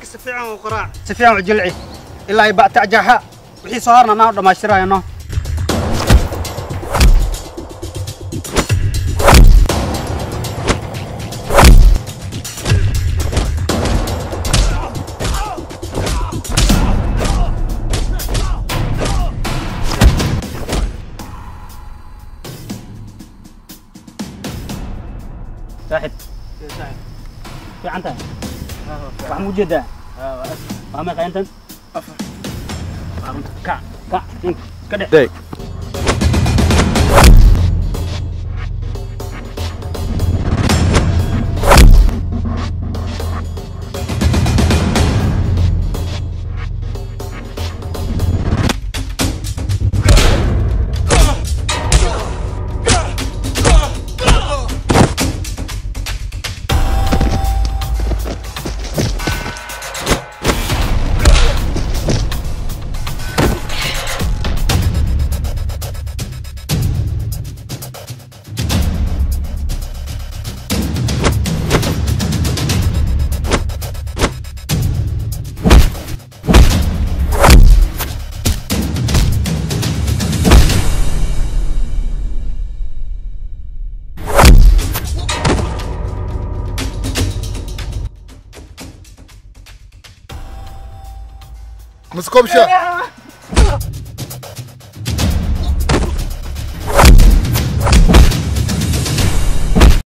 ninka si fiican u qoraa si fiican u jilci ilaa ay ba'tacjaaxa wixii soo harna anaa dhammaystirayno saaxib fiican tahay waxaa mu jeedaa waa meeqa intan afar kac kac ninka ka dhex Deg. مسكوب شا